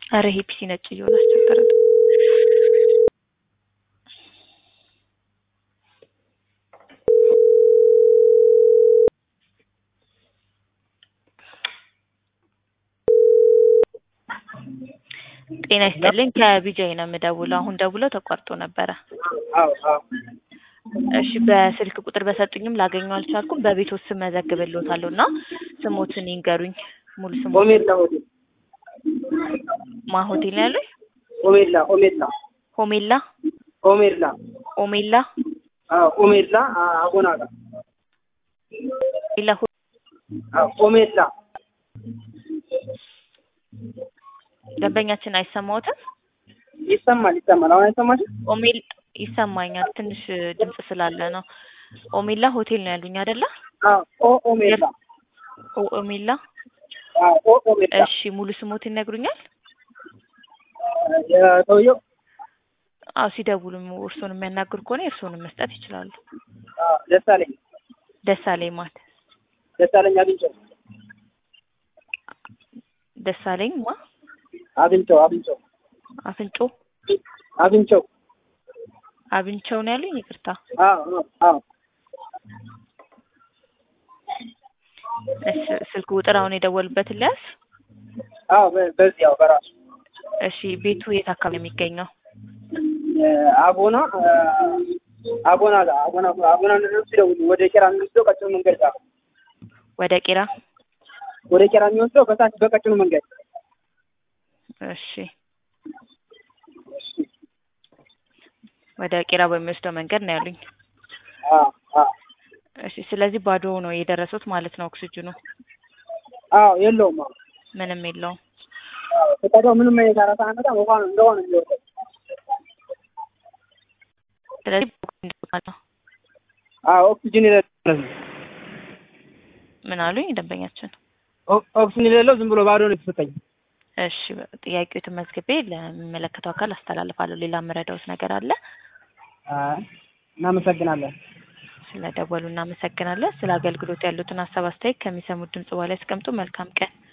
አረ ይሄ ፒሲ ነጭ እየሆነ አስቸገረ። ጤና ይስጥልኝ ከቢጃይ ነው የምደውለው። አሁን ደውለው ተቋርጦ ነበረ። አዎ አዎ እሺ በስልክ ቁጥር በሰጡኝም ላገኘው አልቻልኩም። በቤቶት ስም መዘግብልዎታለሁ እና ስሞትን ይንገሩኝ። ሙሉ ስሙ ኦሜላ ሆቴል ማ ሆቴል ነው ያሉኝ? ኦሜላ ኦሜላ ሆሜላ ኦሜላ ኦሜላ አዎ ኦሜላ አ- አጎና ጋር ኦሜላ ሆ- አዎ ኦሜላ ደንበኛችን አይሰማዎትም? ይሰማል ይሰማል። አሁን አይሰማሽም? ኦሜል ይሰማኛል። ትንሽ ድምጽ ስላለ ነው። ኦሜላ ሆቴል ነው ያሉኝ አይደለ? አዎ ኦ ኦሜላ ኦ ኦሜላ አዎ ኦ ኦሜላ እሺ ሙሉ ስሞት ይነግሩኛል? የሰውየው አዎ ሲደውሉ እርስዎን የሚያናግር ከሆነ እርስዎንም መስጠት ይችላሉ። አዎ ደሳለኝ ደሳለኝ ማት ደሳለኝ አግኝቼው ደሳለኝ ማ አግኝቼው አግኝቼው አፍንጮ አግኝቼው አብንቸው ነው ያሉኝ። ይቅርታ አዎ አዎ አዎ እሺ ስልክ ቁጥር አሁን የደወሉበትን ሊያዝ አዎ በ- በዚህ ያው በራሱ እሺ ቤቱ የት አካባቢ ነው የሚገኘው? አጎና አጎና ጋር አጎና አጎና እንደደረሱ ሲደውሉ ወደ ቄራ የሚወስደው ቀጭኑ መንገድ ጋር ወደ ቄራ ወደ ቄራ የሚወስደው በታች በቀጭኑ መንገድ እሺ ወደ ቄራ በሚወስደው መንገድ ነው ያሉኝ። አዎ አዎ እሺ ስለዚህ ባዶ ነው የደረሱት ማለት ነው። ኦክሲጅኑ አዎ የለውም አዎ ምንም የለውም። ፈቃዷ ምንም አይነት አራሳ አመጣ ውሃ ነው እንደሆነ የሚወርደው ስለዚህ ነው አዎ ኦክሲጅን የሌለው ምን አሉኝ ደንበኛችን? ኦ- ኦክሲጅን የሌለው ዝም ብሎ ባዶ ነው የተሰጠኝ እሺ ጥያቄዎትን መዝግቤ ለሚመለከተው አካል አስተላልፋለሁ። ሌላ የምረዳውት ነገር አለ? አይ እናመሰግናለን ስለደወሉ እናመሰግናለን። ስለ አገልግሎት ያሉትን ሀሳብ አስተያየት ከሚሰሙት ድምጽ በኋላ ያስቀምጡ። መልካም ቀን።